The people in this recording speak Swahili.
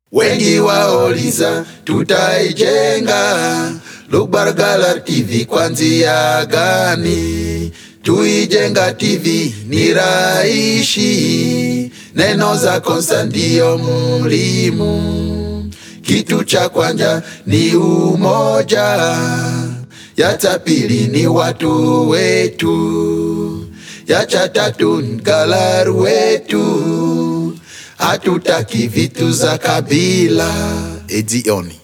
Wengi wauliza tutaijenga Lugbargala TV kwanzia gani? Tuijenga TV ni raishi, neno za Konsta ndio mulimu. Kitu cha kwanza ni umoja, ya cha pili ni watu wetu, ya cha tatu ni galaru wetu. Hatutaki vitu za kabila. Edioni.